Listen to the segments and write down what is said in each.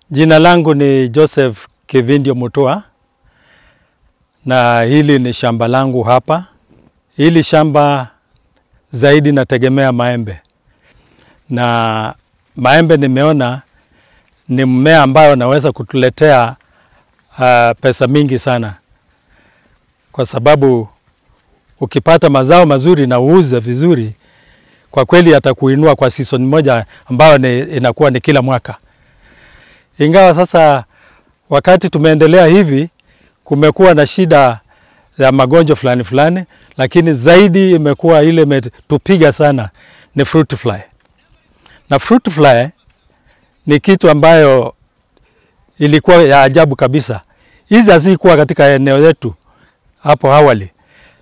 Jina langu ni Joseph Kivindio Mutua na hili ni shamba langu hapa. Hili shamba zaidi nategemea maembe, na maembe nimeona ni mmea ambayo naweza kutuletea uh, pesa mingi sana, kwa sababu ukipata mazao mazuri na uuze vizuri, kwa kweli yatakuinua kwa season moja ambayo ni, inakuwa ni kila mwaka. Ingawa sasa wakati tumeendelea hivi, kumekuwa na shida ya magonjwa fulani fulani, lakini zaidi imekuwa ile imetupiga sana ni fruit fly. Na fruit fly ni kitu ambayo ilikuwa ya ajabu kabisa. Hizi hazikuwa katika eneo letu hapo awali,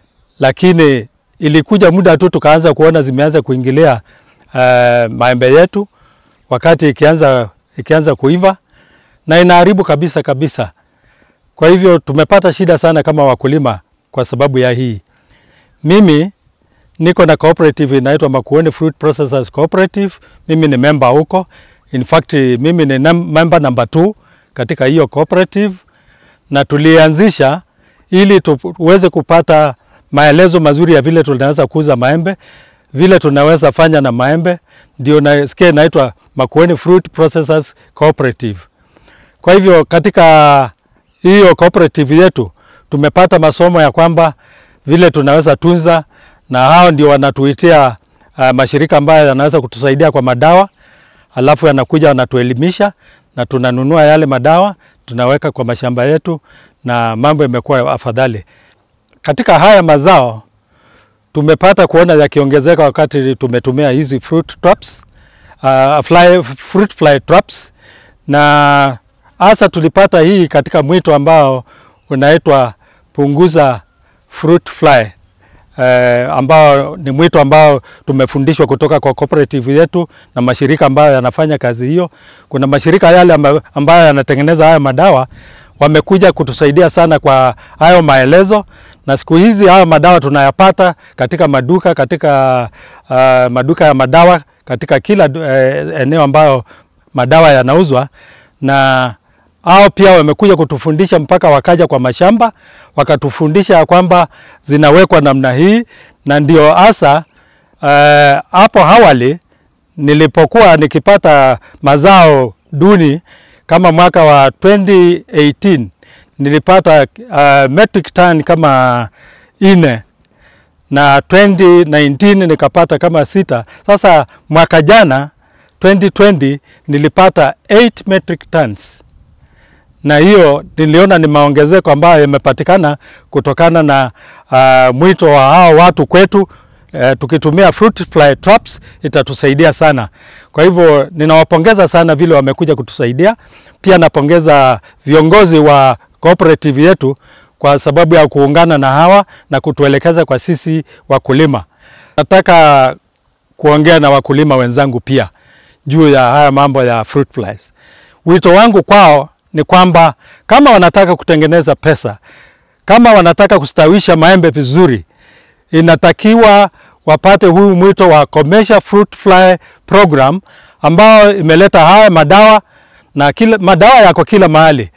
lakini ilikuja muda tu tukaanza kuona zimeanza kuingilia uh, maembe yetu wakati ikianza, ikianza kuiva na inaharibu kabisa kabisa. Kwa hivyo tumepata shida sana kama wakulima kwa sababu ya hii. Mimi niko na cooperative inaitwa Makueni Fruit Processors Cooperative. Mimi ni member huko. In fact, mimi ni member number two katika hiyo cooperative, na tulianzisha ili tuweze kupata maelezo mazuri ya vile tunaweza kuuza maembe, vile tunaweza fanya na maembe, ndio nasikia inaitwa Makueni Fruit Processors Cooperative. Kwa hivyo katika hiyo cooperative yetu tumepata masomo ya kwamba vile tunaweza tunza, na hao ndio wanatuitia uh, mashirika ambayo yanaweza kutusaidia kwa madawa, alafu yanakuja wanatuelimisha na tunanunua yale madawa tunaweka kwa mashamba yetu, na mambo yamekuwa afadhali. Katika haya mazao tumepata kuona yakiongezeka wakati tumetumia hizi fruit traps, uh, fly, fruit fly traps na hasa tulipata hii katika mwito ambao unaitwa punguza fruit fly eh, ambao ni mwito ambao tumefundishwa kutoka kwa cooperative yetu na mashirika ambayo yanafanya kazi hiyo. Kuna mashirika yale ambayo yanatengeneza haya madawa wamekuja kutusaidia sana kwa hayo maelezo, na siku hizi hayo madawa tunayapata katika maduka katika uh, maduka ya madawa katika kila uh, eneo ambayo madawa yanauzwa na hao pia wamekuja kutufundisha mpaka wakaja kwa mashamba wakatufundisha ya kwamba zinawekwa namna hii, na ndio hasa hapo uh, awali nilipokuwa nikipata mazao duni kama mwaka wa 2018 nilipata uh, metric ton kama ine na 2019 nikapata kama sita. Sasa mwaka jana 2020 nilipata 8 metric tons na hiyo niliona ni maongezeko ambayo yamepatikana kutokana na uh, mwito wa hao watu kwetu. Uh, tukitumia fruit fly traps itatusaidia sana. Kwa hivyo ninawapongeza sana vile wamekuja kutusaidia. Pia napongeza viongozi wa cooperative yetu kwa sababu ya kuungana na hawa na kutuelekeza kwa sisi wakulima. Nataka kuongea na wakulima wenzangu pia juu ya haya mambo ya fruit flies. Wito wangu kwao ni kwamba kama wanataka kutengeneza pesa, kama wanataka kustawisha maembe vizuri, inatakiwa wapate huu mwito wa commercial fruit fly program ambao imeleta haya madawa na kila, madawa yako kila mahali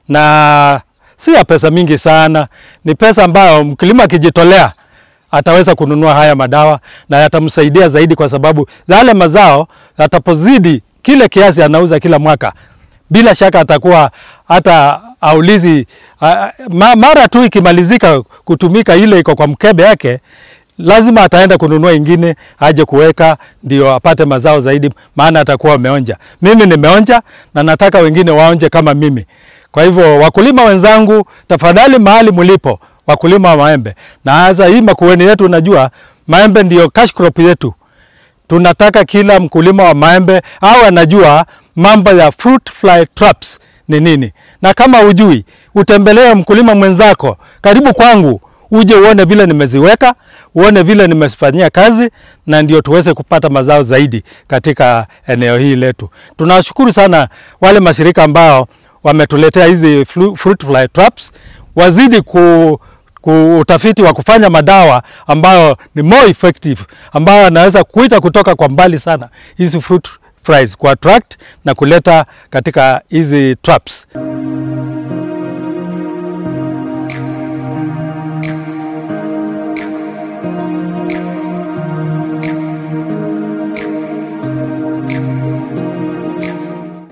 na si ya pesa mingi sana, ni pesa ambayo mkulima akijitolea ataweza kununua haya madawa na yatamsaidia zaidi, kwa sababu yale mazao yatapozidi kile kiasi anauza kila mwaka, bila shaka atakuwa hata aulizi uh, mara tu ikimalizika kutumika ile iko kwa mkebe yake, lazima ataenda kununua ingine aje kuweka ndio apate mazao zaidi, maana atakuwa ameonja. Mimi nimeonja na nataka wengine waonje kama mimi. Kwa hivyo wakulima wenzangu, tafadhali mahali mlipo wakulima wa maembe na hasa hii Makueni yetu, unajua maembe ndio cash crop yetu. Tunataka kila mkulima wa maembe au anajua mambo ya fruit fly traps ni nini, na kama ujui, utembelee mkulima mwenzako karibu kwangu, uje uone vile nimeziweka, uone vile nimezifanyia kazi, na ndio tuweze kupata mazao zaidi katika eneo hili letu. Tunawashukuru sana wale mashirika ambao wametuletea hizi fruit fly traps, wazidi ku utafiti wa kufanya madawa ambayo ni more effective, ambayo anaweza kuita kutoka kwa mbali sana hizi fruit flies, ku attract na kuleta katika hizi traps.